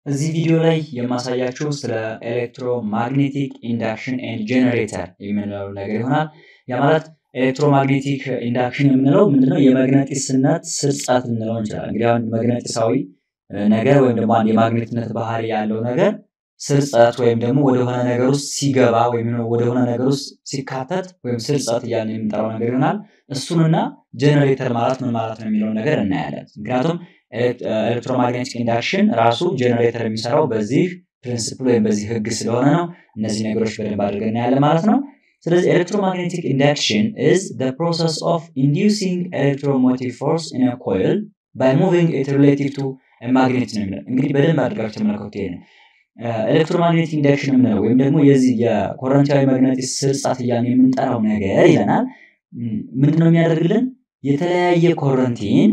እዚህ ቪዲዮ ላይ የማሳያችሁ ስለ ኤሌክትሮማግኔቲክ ኢንዳክሽን ኤንድ ጄኔሬተር የምንለው ነገር ይሆናል። ያ ማለት ኤሌክትሮማግኔቲክ ኢንዳክሽን የምንለው ምንድነው? የመግነጢስነት ስርጸት ልንለው እንችላለን። እንግዲህ አሁን መግነጢሳዊ ነገር ወይም ደግሞ አንድ የማግኔትነት ባህሪ ያለው ነገር ስርጸት ወይም ደግሞ ወደሆነ ነገር ውስጥ ሲገባ ወይም ወደሆነ ነገር ውስጥ ሲካተት ወይም ስርጸት እያልን የምንጠራው ነገር ይሆናል። እሱንና ጄኔሬተር ማለት ምን ማለት ነው የሚለውን ነገር እናያለን። ምክንያቱም ኤሌክትሮማግኔቲክ ኢንዳክሽን ራሱ ጄኔሬተር የሚሰራው በዚህ ፕሪንሲፕል ወይም በዚህ ህግ ስለሆነ ነው። እነዚህ ነገሮች በደንብ አድርገን እናያለን ማለት ነው። ስለዚህ ኤሌክትሮማግኔቲክ ኢንዳክሽን ኢዝ ዘ ፕሮሰስ ኦፍ ኢንዲዩሲንግ ኤሌክትሮሞቲቭ ፎርስ ኢን አ ኮይል ባይ ሙቪንግ ኢት ሪሌቲቭ ቱ ማግኔት ነው የሚለው። እንግዲህ በደንብ አድርጋችሁ ተመለከቱ። ይሄን ኤሌክትሮማግኔቲክ ኢንዳክሽን የምንለው ወይም ደግሞ የዚህ የኮረንታዊ መግነጢስ ስርጸት እያልን የምንጠራው ነገር ይለናል። ምንድነው የሚያደርግልን? የተለያየ ኮረንቲን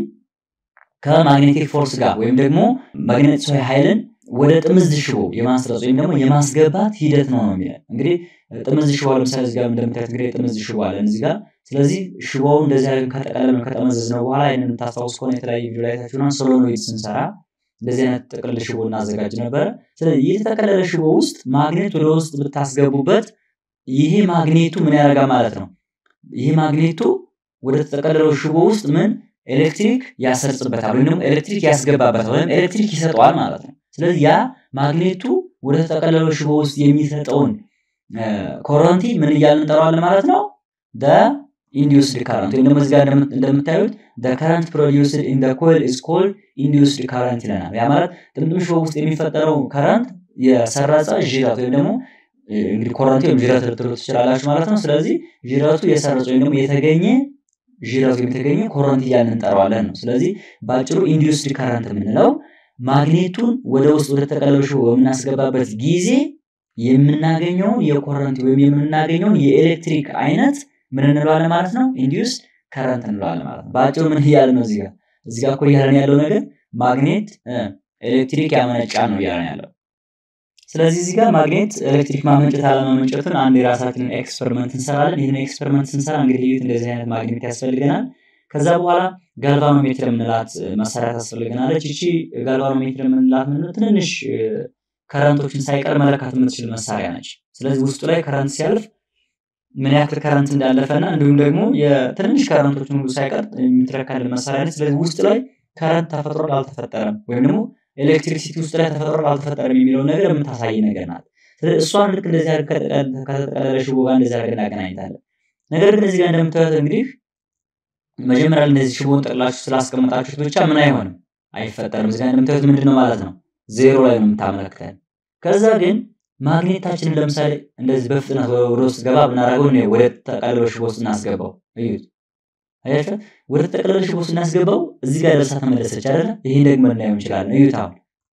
ከማግኔቲክ ፎርስ ጋር ወይም ደግሞ ማግኔቲሳዊ ኃይልን ወደ ጥምዝ ሽቦ የማስረጽ ወይም ደግሞ የማስገባት ሂደት ነው ነው የሚለን። እንግዲህ ጥምዝ ሽቦ ለምሳሌ እዚህ ጋር እንደምታዩት እንግዲህ ጥምዝ ሽቦ አለን እዚህ ጋር። ስለዚህ ሽቦውን እንደዚህ አድርገን ከጠቀለል ከጠመዘዝ ነው በኋላ ይህንን የምታስታውስ ከሆነ የተለያዩ ቪዲዮ ላይ ታችሁና ሶሎኖይድ ስንሰራ እንደዚህ አይነት ጥቅልል ሽቦ እናዘጋጅ ነበረ። ስለዚህ የተጠቀለለ ሽቦ ውስጥ ማግኔት ወደ ውስጥ ብታስገቡበት ይሄ ማግኔቱ ምን ያደርጋል ማለት ነው። ይሄ ማግኔቱ ወደ ተጠቀለለው ሽቦ ውስጥ ምን ኤሌክትሪክ ያሰርጽበታል ወይም ደግሞ ኤሌክትሪክ ያስገባበታል ወይም ኤሌክትሪክ ይሰጠዋል ማለት ነው። ስለዚህ ያ ማግኔቱ ወደ ተጠቀለለው ሽቦ ውስጥ የሚሰጠውን ኮረንቲ ምን እያልን እንጠራዋለን ማለት ነው? ኢንዲዩስድ ካረንት ወይም ደግሞ እዚህ ጋር እንደምታዩት ከረንት ፕሮዲውስድ ኢን ኮይል ኢዝ ኮልድ ኢንዲዩስድ ካረንት ይለናል። ያ ማለት ጥምጥም ሽቦ ውስጥ የሚፈጠረው ከረንት የሰረጸ ዥረት ወይም ደግሞ እንግዲህ ኮረንቲ ወይም ዥረት ልትሉ ትችላላችሁ ማለት ነው። ስለዚህ ዥረቱ የሰረጸ ወይም ደግሞ የተገኘ ዥረቱ የተገኘ ኮረንቲ እያልን እንጠራዋለን ነው። ስለዚህ በአጭሩ ኢንዲዩስድ ካረንት የምንለው ማግኔቱን ወደ ውስጥ ወደ ተጠቀለለው ሽቦ በምናስገባበት ጊዜ የምናገኘውን የኮረንቲ ወይም የምናገኘውን የኤሌክትሪክ አይነት ምን እንለዋለን ማለት ነው? ኢንዲዩስ ከረንት እንለዋለን ማለት ነው። በአጭሩ ምን እያለ ነው? እዚጋ እዚጋ እኮ እያለን ያለው ነገር ማግኔት ኤሌክትሪክ ያመነጫል ነው እያለን ያለው። ስለዚህ እዚህ ጋር ማግኔት ኤሌክትሪክ ማመንጨት አለማመንጨቱን አንድ የራሳችንን ኤክስፐሪመንት እንሰራለን። ይህን ኤክስፐሪመንት ስንሰራ እንግዲህ ልዩት እንደዚህ አይነት ማግኔት ያስፈልገናል። ከዛ በኋላ ጋልቫኖሜትር የምንላት መሳሪያ ታስፈልገናለች። እቺ ጋልቫኖሜትር የምንላት ምንድነው? ትንንሽ ከረንቶችን ሳይቀር መለካት የምትችል መሳሪያ ነች። ስለዚህ ውስጡ ላይ ከረንት ሲያልፍ ምን ያክል ከረንት እንዳለፈና እንዲሁም ደግሞ የትንንሽ ከረንቶችን ሁሉ ሳይቀር የምትለካልን መሳሪያ ነች። ስለዚህ ውስጥ ላይ ከረንት ተፈጥሯል አልተፈጠረም፣ ወይም ደግሞ ኤሌክትሪሲቲ ውስጥ ላይ ተፈጥሯል አልተፈጠረም የሚለውን ነገር የምታሳይ ነገር ናት። ስለዚህ እሷን ልክ እንደዚህ ከተጠቀለለ ሽቦ ጋር እንደዚህ አድርገን እናገናኝታለን። ነገር ግን እዚህ ጋር እንደምታዩት እንግዲህ መጀመሪያ እንደዚህ ሽቦን ጠቅላችሁ ስላስቀመጣችሁት ብቻ ምን አይሆንም አይፈጠርም። እዚህ ጋር እንደምታዩት ምንድን ነው ማለት ነው ዜሮ ላይ ነው የምታመለክተን። ከዛ ግን ማግኔታችንን ለምሳሌ እንደዚህ በፍጥነት ወደ ውስጥ ገባ ብናደርገው ወደ ተጠቀለለ ሽቦ ውስጥ እናስገባው። እዩት፣ አያችሁ፣ ወደ ተጠቀለለ ሽቦ ውስጥ እናስገባው። እዚህ ጋር ደርሳ ተመለሰች አይደለ? ይሄን ደግሞ ልናየው እንችላለን። እዩት፣ አሁን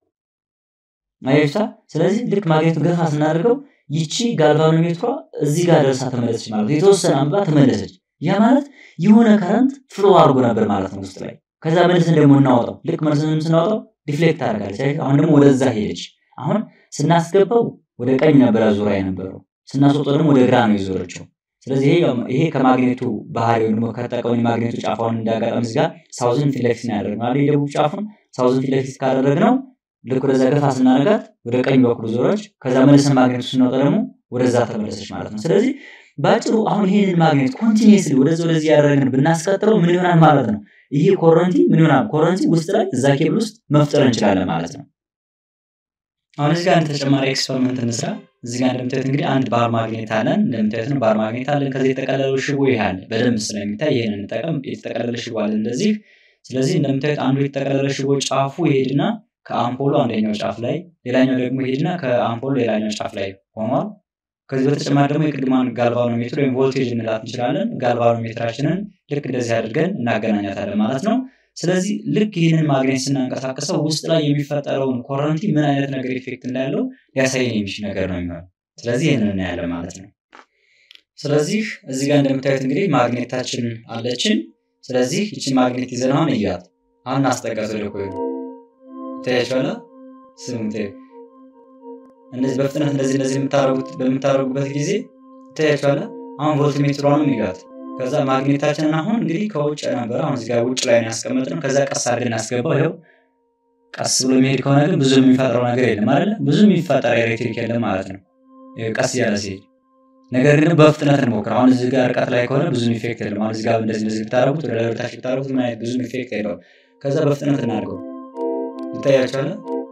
አያችሁ። ስለዚህ ልክ ማግኔቱን ገፋ ስናደርገው ይቺ ጋልቫኖሜትሯ እዚህ ጋር ደርሳ ተመለሰች ማለት ነው። የተወሰነ አንብባ ተመለሰች። ያ ማለት የሆነ ከረንት ፍሎ አድርጎ ነበር ማለት ነው ውስጥ ላይ። ከዛ መልስን ደግሞ እናወጣው። ልክ መልስን ስናወጣው ዲፍሌክት ታደርጋለች። አሁን ደግሞ ወደዛ ሄደች። አሁን ስናስገባው ወደ ቀኝ ነበረ ዙሪያ የነበረው ስናስወጣው ደግሞ ወደ ግራ ነው የዞረችው። ስለዚህ ይሄ ከማግኔቱ ባህሪ ወይም ደግሞ ከተጠቀመን የማግኔቱ ጫፋውን እንዳጋጣሚ እዚህ ጋር ሳውዝን ፊት ለፊት ነው ያደረግነው። የደቡብ ጫፉን ሳውዝን ፊት ለፊት ካደረግነው ልክ ወደዛ ገፋ ስናደርጋት ወደ ቀኝ በኩል ዞረች። ከዛ መልሰን ማግኔቱ ስናወጣ ደግሞ ወደዛ ተመለሰች ማለት ነው። ስለዚህ በአጭሩ አሁን ይሄንን ማግኔት ኮንቲኒየስሊ ወደዚ ወደዚህ ያደረግን ብናስቀጥለው ምን ይሆናል ማለት ነው? ይሄ ኮረንቲ ምን ይሆናል? ኮረንቲ ውስጥ ላይ እዛ ኬብል ውስጥ መፍጠር እንችላለን ማለት ነው። አሁን እዚህ ጋር አንድ ተጨማሪ ኤክስፐሪመንት እንስራ። እዚህ ጋር እንደምታዩት እንግዲህ አንድ ባር ማግኔት አለን። እንደምታዩት ነው ባር ማግኔት አለን። ከዚህ የተጠቀለለው ሽቦ ይሄ አለ። በደንብ ስለሚታይ ይሄን እንጠቀም። የተጠቀለለ ሽቦ አለ እንደዚህ። ስለዚህ እንደምታዩት አንዱ የተጠቀለለ ሽቦ ጫፉ ይሄድና ከአምፖሉ አንደኛው ጫፍ ላይ፣ ሌላኛው ደግሞ ይሄድና ከአምፖሉ ሌላኛው ጫፍ ላይ ሆኗል። ከዚህ በተጨማሪ ደግሞ የቅድማን ጋልቫኖሜትር ወይም ቮልቴጅ እንላት እንችላለን። ጋልቫኖሜትራችንን ልክ እንደዚህ አድርገን እናገናኛታለን ማለት ነው። ስለዚህ ልክ ይህንን ማግኔት ስናንቀሳቀሰው ውስጥ ላይ የሚፈጠረውን ኮረንቲ ምን አይነት ነገር ኢፌክት እንዳለው ሊያሳየን የሚችል ነገር ነው የሚሆነው። ስለዚህ ይህንን እናያለን ማለት ነው። ስለዚህ እዚህ ጋር እንደምታዩት እንግዲህ ማግኔታችን አለችን። ስለዚህ ይችን ማግኔት ይዘን አሁን እያት አሁን እናስጠጋት ወደ ኮይሉ ታያችኋላ። ስሙ እንደዚህ በፍጥነት እንደዚህ እንደዚህ በምታደርጉበት ጊዜ ታያችኋላ። አሁን ቮልትሜትሯንም ይጋት ከዛ ማግኔታችንን አሁን እንግዲህ ከውጭ ነበር። አሁን እዚህ ጋር ውጭ ላይ ነው ያስቀመጥነው። ከዛ ቀስ አድርገን እናስገባው። ይኸው ቀስ ብሎ የሚሄድ ከሆነ ግን ብዙ የሚፈጥረው ነገር የለም አይደለ? ብዙ የሚፈጠር ኤሌክትሪክ የለም ማለት ነው ቀስ እያለ ሲሄድ። ነገር ግን በፍጥነት እንሞክር። አሁን እዚህ ጋር ርቀት ላይ ከሆነ ብዙ ኢፌክት የለም። አሁን እዚህ ጋር እንደዚህ እንደዚህ ብታረጉት ወደ ላይ ወደታች ብታረጉት ምን አይነት ብዙ ኢፌክት የለውም። ከዛ በፍጥነት እናድርገው ይታያቸዋል።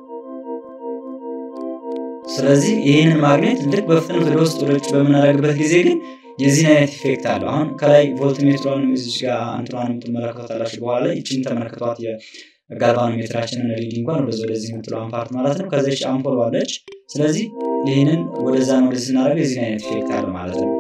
ስለዚህ ይህንን ማግኔት ልክ በፍጥነት ወደ ውስጥ ወደ ውጭ በምናደርግበት ጊዜ ግን የዚህን አይነት ኢፌክት አለው። አሁን ከላይ ቮልት ሜትሯን እዚች ጋር አንትኗን የምትመለከታላችሁ በኋላ ላይ ይችን ተመለከቷት የጋልቫኖ ሜትራችንን ሪዲንግ እንኳን ወደዚ ወደዚህ የምትለዋን ፓርት ማለት ነው። ከዚች አምፖል አለች። ስለዚህ ይህንን ወደዛን ወደዚህ ስናደርገው የዚህን አይነት ኢፌክት አለው ማለት ነው።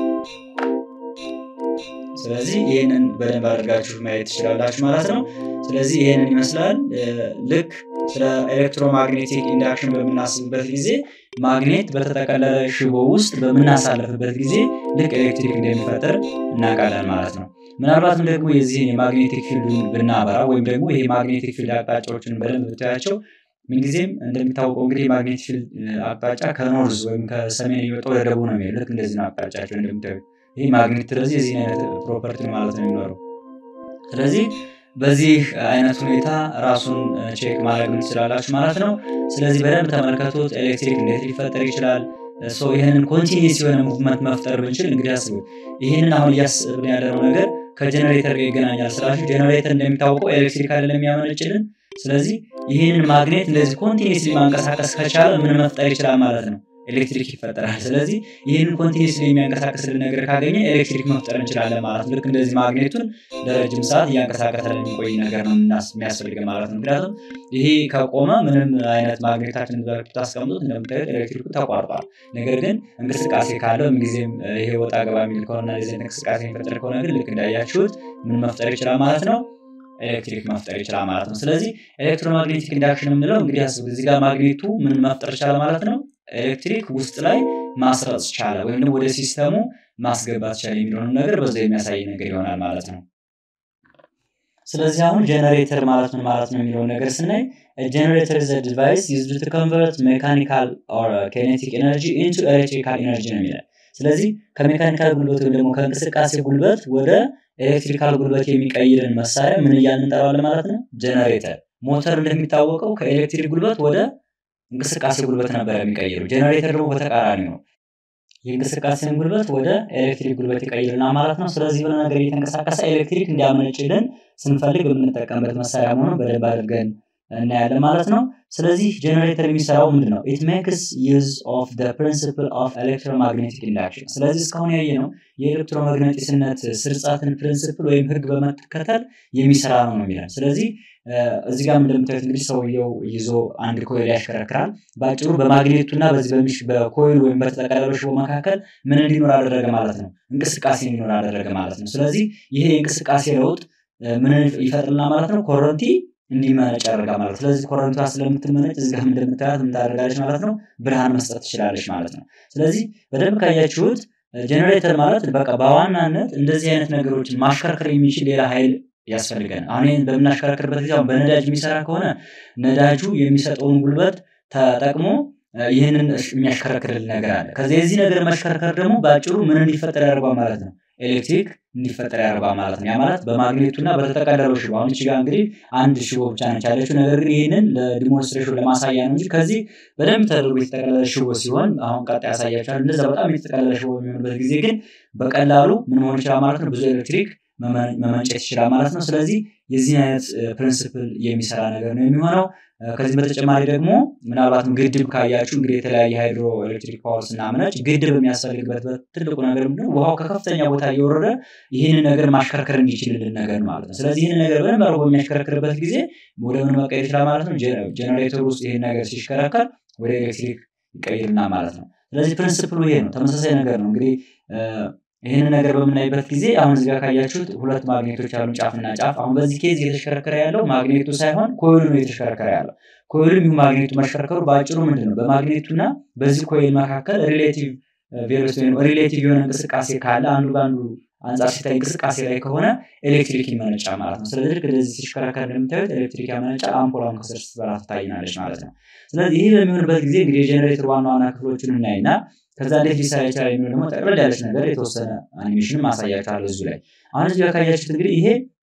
ስለዚህ ይህንን በደንብ አድርጋችሁ ማየት ትችላላችሁ ማለት ነው። ስለዚህ ይህንን ይመስላል። ልክ ስለ ኤሌክትሮማግኔቲክ ኢንዳክሽን በምናስብበት ጊዜ ማግኔት በተጠቀለለ ሽቦ ውስጥ በምናሳልፍበት ጊዜ ልክ ኤሌክትሪክ እንደሚፈጠር እናውቃለን ማለት ነው። ምናልባትም ደግሞ የዚህን የማግኔቲክ ፊልዱን ብናበራ ወይም ደግሞ ይሄ ማግኔቲክ ፊልድ አቅጣጫዎችን በደንብ ብታያቸው ምንጊዜም እንደሚታወቀው እንግዲህ የማግኔቲክ ፊልድ አቅጣጫ ከኖርዝ ወይም ከሰሜን እየወጣ ወደ ደቡብ ነው የሚሄድ። ልክ እንደዚህ ነው አቅጣጫቸው እንደምታዩት። ይህ ማግኔት ስለዚህ የዚህ አይነት ፕሮፐርቲ ማለት ነው የሚኖረው። ስለዚህ በዚህ አይነት ሁኔታ ራሱን ቼክ ማድረግ ትችላላችሁ ማለት ነው። ስለዚህ በደንብ ተመልከቱት። ኤሌክትሪክ እንዴት ሊፈጠር ይችላል? ይህንን ኮንቲኒስ የሆነ ሙቭመንት መፍጠር ብንችል እንግዲህ አስቡ። ይህንን አሁን እያስብን ያለነው ነገር ከጀኔሬተር ጋር ይገናኛል ስላችሁ፣ ጀኔሬተር እንደሚታወቀው ኤሌክትሪክ አይደለም የሚያመነጭልን። ስለዚህ ይህንን ማግኔት እንደዚህ ኮንቲኒስሊ ማንቀሳቀስ ከቻለ ምን መፍጠር ይችላል ማለት ነው? ኤሌክትሪክ ይፈጠራል። ስለዚህ ይህንን ኮንቲኒስሊ የሚያንቀሳቀስልን ነገር ካገኘ ኤሌክትሪክ መፍጠር እንችላለን ማለት ነው። ልክ እንደዚህ ማግኔቱን ለረጅም ሰዓት እያንቀሳቀሰ የሚቆይ ነገር ነው የሚያስፈልገን ማለት ነው። ምክንያቱም ይሄ ከቆመ ምንም አይነት ማግኔታችን ታስቀምጡት እንደምታዩት ኤሌክትሪኩ ተቋርጧል። ነገር ግን እንቅስቃሴ ካለው ምንጊዜም ይሄ ወጣ ገባ የሚል ከሆነ ዚህ እንቅስቃሴ የሚፈጠር ከሆነ ግን ልክ እንዳያችሁት ምን መፍጠር ይችላል ማለት ነው ኤሌክትሪክ መፍጠር ይችላል ማለት ነው። ስለዚህ ኤሌክትሮማግኔቲክ ኢንዳክሽን የምንለው እንግዲህ አስቡ፣ እዚህ ጋር ማግኔቱ ምን መፍጠር ይቻላል ማለት ነው ኤሌክትሪክ ውስጥ ላይ ማስረጽ ቻለ ወይም ደግሞ ወደ ሲስተሙ ማስገባት ቻለ የሚለውን ነገር በዛ የሚያሳይ ነገር ይሆናል ማለት ነው። ስለዚህ አሁን ጀነሬተር ማለት ምን ማለት ነው የሚለውን ነገር ስናይ ጀነሬተር ዘ ዲቫይስ ዩዝድ ቱ ኮንቨርት ሜካኒካል ኦር ኬኔቲክ ኤነርጂ ኢንቱ ኤሌክትሪካል ኤነርጂ ነው የሚለው። ስለዚህ ከሜካኒካል ጉልበት ወይም ደግሞ ከእንቅስቃሴ ጉልበት ወደ ኤሌክትሪካል ጉልበት የሚቀይርን መሳሪያ ምን እያልን እንጠራዋለን ማለት ነው? ጀነሬተር። ሞተር እንደሚታወቀው ከኤሌክትሪክ ጉልበት ወደ እንቅስቃሴ ጉልበት ነበር የሚቀይሩ። ጀነሬተር ደግሞ በተቃራኒ ነው። የእንቅስቃሴን ጉልበት ወደ ኤሌክትሪክ ጉልበት ይቀይርና ማለት ነው። ስለዚህ የሆነ ነገር እየተንቀሳቀሰ ኤሌክትሪክ እንዲያመነጭልን ስንፈልግ የምንጠቀምበት መሳሪያ መሆኑን በደንብ አድርገን እናያለን ማለት ነው። ስለዚህ ጀነሬተር የሚሰራው ምንድን ነው? ኢት ሜክስ ዩዝ ኦፍ ዘ ፕሪንሲፕል ኦፍ ኤሌክትሮማግኔቲክ ኢንዳክሽን። ስለዚህ እስካሁን ያየ ነው የኤሌክትሮማግኔቲስነት ስርጻትን ፕሪንሲፕል ወይም ህግ በመከተል የሚሰራ ነው ነው የሚለን። ስለዚህ እዚህ ጋር እንደምታዩት እንግዲህ ሰውየው ይዞ አንድ ኮይል ያሽከረክራል። በአጭሩ በማግኔቱና በዚህ በኮይል ወይም በተጠቀለለው ሽቦ መካከል ምን እንዲኖር አደረገ ማለት ነው? እንቅስቃሴ እንዲኖር አደረገ ማለት ነው። ስለዚህ ይሄ የእንቅስቃሴ ለውጥ ምን ይፈጥርና ማለት ነው? ኮረንቲ እንዲመነጭ ያደርጋል ማለት ነው። ስለዚህ ኮረንቷ ስለምትመነጭ እዚህ ጋር እንደምታያት የምታደርጋለች ማለት ነው? ብርሃን መስጠት ትችላለች ማለት ነው። ስለዚህ በደንብ ካያችሁት ጀኔሬተር ማለት በቃ በዋናነት እንደዚህ አይነት ነገሮችን ማሽከርከር የሚችል ሌላ ኃይል ያስፈልገን። አሁን ይህን በምናሽከረክርበት ጊዜ በነዳጅ የሚሰራ ከሆነ ነዳጁ የሚሰጠውን ጉልበት ተጠቅሞ ይህንን የሚያሽከረክርልን ነገር አለ። ከዚህ የዚህ ነገር መሽከርከር ደግሞ በአጭሩ ምን እንዲፈጠር ያደርጓል ማለት ነው? ኤሌክትሪክ እንዲፈጠር ያደርጓል ማለት ነው። ያ ማለት በማግኔቱና በተጠቀለለው ሽቦ አሁን እዚህ ጋር እንግዲህ አንድ ሽቦ ብቻ ነች ያለችው። ነገር ግን ይህንን ለዲሞንስትሬሽን ለማሳያ ነው እንጂ ከዚህ በደንብ ተደርጎ የተጠቀለለ ሽቦ ሲሆን አሁን ቀጣይ ያሳያቸዋል። እንደዛ በጣም የተጠቀለለ ሽቦ የሚሆንበት ጊዜ ግን በቀላሉ ምን መሆን ይችላል ማለት ነው? ብዙ ኤሌክትሪክ መመንጨት ይችላል ማለት ነው። ስለዚህ የዚህ አይነት ፕሪንስፕል የሚሰራ ነገር ነው የሚሆነው። ከዚህ በተጨማሪ ደግሞ ምናልባትም ግድብ ካያችሁ እንግዲህ የተለያየ ሃይድሮ ኤሌክትሪክ ፓወር ስናመነጭ ግድብ የሚያስፈልግበት ትልቁ ነገር ምንድን ነው? ውሃው ከከፍተኛ ቦታ እየወረደ ይህንን ነገር ማሽከርከር እንዲችልልን ነገር ማለት ነው። ስለዚህ ይህንን ነገር በደንብ አድርጎ የሚያሽከረክርበት ጊዜ ወደ ምን መቀየር ይችላል ማለት ነው? ጀኔሬተር ውስጥ ይህን ነገር ሲሽከረከር ወደ ኤሌክትሪክ ይቀይርና ማለት ነው። ስለዚህ ፕሪንስፕሉ ይሄ ነው። ተመሳሳይ ነገር ነው እንግዲህ ይህንን ነገር በምናይበት ጊዜ አሁን እዚጋ ካያችሁት ሁለት ማግኔቶች ያሉ ጫፍና ጫፍ። አሁን በዚህ ኬዝ እየተሽከረከረ ያለው ማግኔቱ ሳይሆን ኮይሉ ነው እየተሽከረከረ ያለው። ኮይሉም ይሁን ማግኔቱ መሽከርከሩ በአጭሩ ምንድን ነው በማግኔቱና በዚህ ኮይል መካከል ሪሌቲቭ ቬሎሲቲ ወይም ሪሌቲቭ የሆነ እንቅስቃሴ ካለ አንዱ በአንዱ አንጻር ሲታይ እንቅስቃሴ ላይ ከሆነ ኤሌክትሪክ ይመነጫል ማለት ነው። ስለዚህ ልክ እንደዚህ ሲሽከረከር እንደምታዩት ኤሌክትሪክ ያመነጫል። አምፖሏን ከስር ስትበራ ትታይናለች ማለት ነው። ስለዚህ ይህ በሚሆንበት ጊዜ እንግዲህ የጀኔሬተር ዋና ዋና ክፍሎችን እናይና ከዛ እንዴት ሊሰራ ይችላል የሚለው ደግሞ ጠቅለል ያለች ነገር የተወሰነ አኒሜሽን ማሳያችኋለሁ እዚሁ ላይ። አሁን እዚህ ጋር ካያችሁት እንግዲህ ይሄ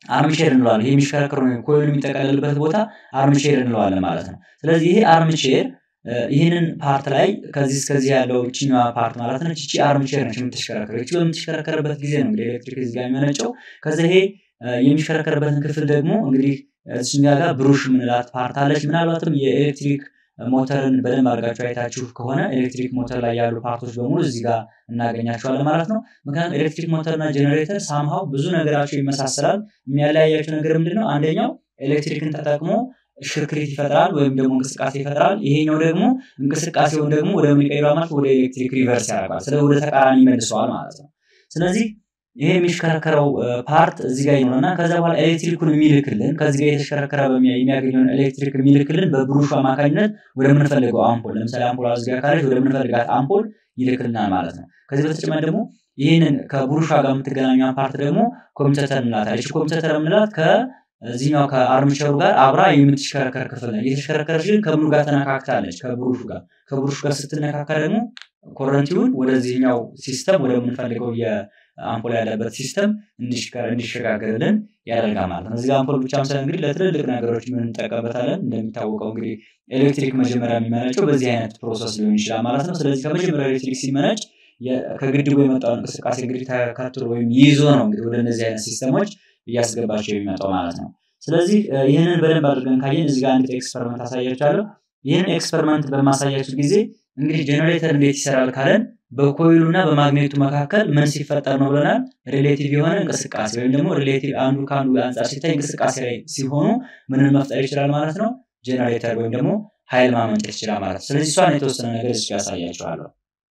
አርምቼር እንለዋለን። ይሄ የሚሽከረከሩ ኮይሉ የሚጠቀለልበት ቦታ አርምቼር እንለዋለን ማለት ነው። ስለዚህ ይሄ አርምቼር ይህንን ፓርት ላይ ከዚህ እስከዚህ ያለው እችኛዋ ፓርት ማለት ነች። እቺ አርምቼር ነች የምትሽከረከረው። እቺ በምትሽከረከርበት ጊዜ ነው እንግዲህ ኤሌክትሪክ እዚህ ጋር የሚመነጨው። ከዚ ይሄ የሚሽከረከርበትን ክፍል ደግሞ እንግዲህ እዚኛ ጋር ብሩሽ ምንላት ፓርት አለች። ምናልባትም የኤሌክትሪክ ሞተርን በደንብ አድርጋችሁ አይታችሁ ከሆነ ኤሌክትሪክ ሞተር ላይ ያሉ ፓርቶች በሙሉ እዚህ ጋር እናገኛቸዋለን ማለት ነው። ምክንያቱም ኤሌክትሪክ ሞተር እና ጄኔሬተር ሳምሃው ብዙ ነገራቸው ይመሳሰላል። የሚያለያያቸው ነገር ምንድን ነው? አንደኛው ኤሌክትሪክን ተጠቅሞ ሽክርክሪት ይፈጥራል ወይም ደግሞ እንቅስቃሴ ይፈጥራል። ይሄኛው ደግሞ እንቅስቃሴውን ደግሞ ወደ ምን ይቀይረዋል ማለት ወደ ኤሌክትሪክ ሪቨርስ ያደርጋል። ስለ ወደ ተቃራኒ ይመልሰዋል ማለት ነው። ስለዚህ ይሄ የሚሽከረከረው ፓርት እዚህ ጋር ይኖርና ከዛ በኋላ ኤሌክትሪኩን የሚልክልን ከዚህ ጋር የተሽከረከረ የሚያገኘውን ኤሌክትሪክ የሚልክልን በብሩሹ አማካኝነት ወደምንፈልገው አምፖል ለምሳሌ አምፖል እዚህ ጋር ካለች ወደምንፈልጋት አምፖል ይልክልናል ማለት ነው። ከዚህ በተጨማሪ ደግሞ ይህንን ከብሩሿ ጋር የምትገናኘው ፓርት ደግሞ ኮምፒውተር እንላታለች። ኮምፒውተር የምንላት ከዚህኛው ከአርምቸሩ ጋር አብራ የምትሽከረከር ክፍል ነው። እየተሽከረከረች ግን ከምኑ ጋር ተነካክታለች? ከብሩሹ ጋር። ከብሩሹ ጋር ስትነካካ ደግሞ ኮረንቲውን ወደዚህኛው ሲስተም ወደምንፈልገው አምፖል ያለበት ሲስተም እንዲሸጋገርልን ያደርጋል ማለት ነው። እዚህ አምፖል ብቻ ሳይሆን እንግዲህ ለትልልቅ ነገሮች ምን እንጠቀምበታለን? እንደሚታወቀው እንግዲህ ኤሌክትሪክ መጀመሪያ የሚመነጨው በዚህ አይነት ፕሮሰስ ሊሆን ይችላል ማለት ነው። ስለዚህ ከመጀመሪያ ኤሌክትሪክ ሲመነጭ ከግድቡ የመጣውን እንቅስቃሴ እንግዲህ ተከትሎ ወይም ይዞ ነው እንግዲህ ወደ እነዚህ አይነት ሲስተሞች እያስገባቸው የሚመጣው ማለት ነው። ስለዚህ ይህንን በደንብ አድርገን ካየን እዚህ ጋር አንድ ኤክስፐሪመንት አሳያችኋለሁ። ይህን ኤክስፐሪመንት በማሳያችሁ ጊዜ እንግዲህ ጄኔሬተር እንዴት ይሰራል ካለን በኮይሉ እና በማግኔቱ መካከል ምን ሲፈጠር ነው ብለናል? ሪሌቲቭ የሆነ እንቅስቃሴ ወይም ደግሞ ሪሌቲቭ አንዱ ከአንዱ አንጻር ሲታይ እንቅስቃሴ ላይ ሲሆኑ ምንን መፍጠር ይችላል ማለት ነው? ጄኔሬተር ወይም ደግሞ ኃይል ማመንጨት ይችላል ማለት ነው። ስለዚህ እሷን የተወሰነ ነገር እዚህ ያሳያችኋለሁ።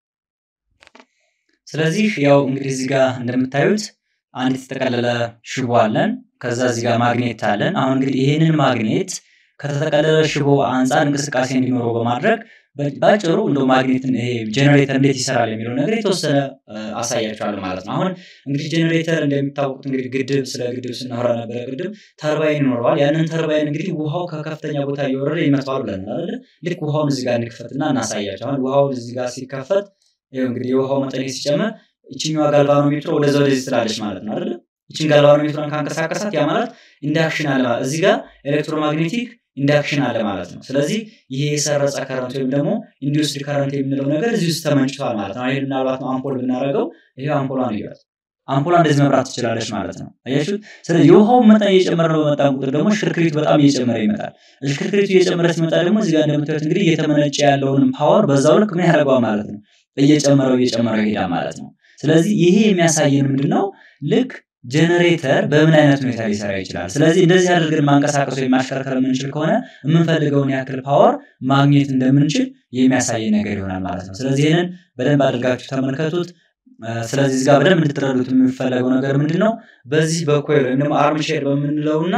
ስለዚህ ያው እንግዲህ እዚህ ጋር እንደምታዩት አንድ የተጠቀለለ ሽቦ አለን። ከዛ እዚህ ጋር ማግኔት አለን። አሁን እንግዲህ ይህንን ማግኔት ከተጠቀለለ ሽቦ አንጻር እንቅስቃሴ እንዲኖረው በማድረግ ባጭሩ እንደ ማግኔትን ይሄ ጄኔሬተር እንዴት ይሰራል የሚለው ነገር የተወሰነ አሳያቸዋለሁ ማለት ነው። አሁን እንግዲህ ጄኔሬተር እንደሚታወቁት እንግዲህ ግድብ ስለ ግድብ ስናወራ ነበረ ቅድም ተርባይን ይኖረዋል። ያንን ተርባይን እንግዲህ ውሃው ከከፍተኛ ቦታ እየወረደ ይመጣዋል ብለን አይደለ? ልክ ውሃውን እዚህ ጋር እንክፈትና እናሳያቸው። አሁን ውሃውን እዚህ ጋር ሲከፈት ይኸው እንግዲህ የውሃው መጠን ሲጨመር ይችኛዋ ጋልቫኖሜትሮ ወደዛ ወደዚህ ትላለች ማለት ነው አይደለ? ይችን ጋልቫኖሜትሮን ካንቀሳቀሳት ያ ማለት ኢንዳክሽን አለ ማለት እዚህ ጋር ኤሌክትሮማግኔቲክ ኢንዳክሽን አለ ማለት ነው። ስለዚህ ይሄ የሰረጸ ከረንት ወይም ደግሞ ኢንዱስድ ከረንት የምንለው ነገር እዚህ ውስጥ ተመንጭቷል ማለት ነው። ይሄ ምናልባት አምፖል ብናደርገው ይሄ አምፖሏን ይላል አምፖሏ እንደዚህ መብራት ትችላለች ማለት ነው። አያችሁ። ስለዚህ የውሃው መጠን እየጨመረ በመጣን ቁጥር ደግሞ ሽክርክሪቱ በጣም እየጨመረ ይመጣል። ሽክርክሪቱ እየጨመረ ሲመጣ ደግሞ እዚህ ጋር እንደምታዩት እንግዲህ እየተመነጨ ያለውንም ፓወር በዛው ልክ ምን ያደርገዋል ማለት ነው፣ እየጨመረው እየጨመረው ይሄዳል ማለት ነው። ስለዚህ ይሄ የሚያሳየን ምንድን ነው ልክ ጀነሬተር በምን አይነት ሁኔታ ሊሰራ ይችላል። ስለዚህ እንደዚህ አድርገን ማንቀሳቀስ ወይም ማሽከርከር የምንችል ከሆነ የምንፈልገውን ያክል ፓወር ማግኘት እንደምንችል የሚያሳይ ነገር ይሆናል ማለት ነው። ስለዚህ ይህንን በደንብ አድርጋችሁ ተመልከቱት። ስለዚህ እዚህ ጋር በደንብ እንድትረዱት የሚፈለገው ነገር ምንድን ነው? በዚህ በኮይል ወይም ደግሞ አርምቼር በምንለውና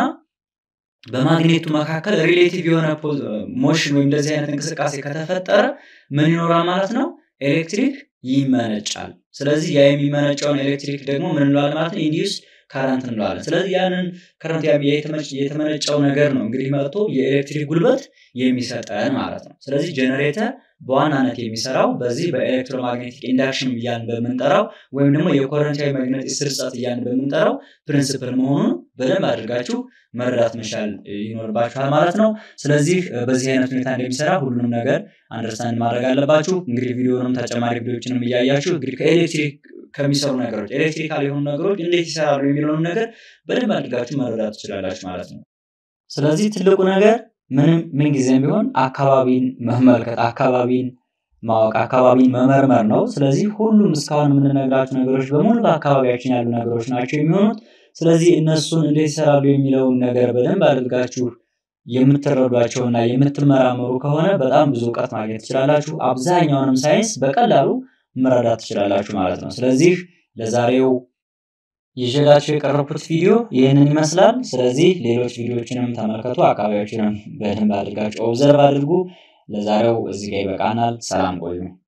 በማግኔቱ መካከል ሪሌቲቭ የሆነ ሞሽን ወይም እንደዚህ አይነት እንቅስቃሴ ከተፈጠረ ምን ይኖራል ማለት ነው? ኤሌክትሪክ ይመነጫል። ስለዚህ ያ የሚመነጨውን ኤሌክትሪክ ደግሞ ምን እንለዋለን ማለት ነው? ኢንዲዩስ ካረንት እንለዋለን። ስለዚህ ያንን ከረንት የተመነጨው ነገር ነው እንግዲህ መጥቶ የኤሌክትሪክ ጉልበት የሚሰጠን ማለት ነው። ስለዚህ ጄኔሬተር በዋናነት የሚሰራው በዚህ በኤሌክትሮማግኔቲክ ኢንዳክሽን እያልን በምንጠራው ወይም ደግሞ የኮረንታዊ መግነጢስ ስርጸት እያልን በምንጠራው ፕሪንስፕል መሆኑን በደንብ አድርጋችሁ መረዳት መቻል ይኖርባችኋል ማለት ነው። ስለዚህ በዚህ አይነት ሁኔታ እንደሚሰራ ሁሉንም ነገር አንደርስታንድ ማድረግ አለባችሁ። እንግዲህ ቪዲዮንም ተጨማሪ ቪዲዮችንም እያያችሁ እንግዲህ ከኤሌክትሪክ ከሚሰሩ ነገሮች ኤሌክትሪካል የሆኑ ነገሮች እንዴት ይሰራሉ የሚለውን ነገር በደንብ አድርጋችሁ መረዳት ትችላላችሁ ማለት ነው። ስለዚህ ትልቁ ነገር ምንም ምንጊዜም ቢሆን አካባቢን መመልከት፣ አካባቢን ማወቅ፣ አካባቢን መመርመር ነው። ስለዚህ ሁሉም እስካሁን የምንነግራችሁ ነገሮች በሙሉ በአካባቢያችን ያሉ ነገሮች ናቸው የሚሆኑት። ስለዚህ እነሱን እንዴት ይሰራሉ የሚለውን ነገር በደንብ አድርጋችሁ የምትረዷቸውና የምትመራመሩ ከሆነ በጣም ብዙ እውቀት ማግኘት ትችላላችሁ። አብዛኛውንም ሳይንስ በቀላሉ መረዳት ትችላላችሁ ማለት ነው። ስለዚህ ለዛሬው ይዤላችሁ የቀረብኩት ቪዲዮ ይህንን ይመስላል። ስለዚህ ሌሎች ቪዲዮዎችንም ተመልከቱ፣ አካባቢዎችንም በደንብ አድርጋችሁ ኦብዘርቭ አድርጉ። ለዛሬው እዚህ ጋር ይበቃናል። ሰላም ቆዩ።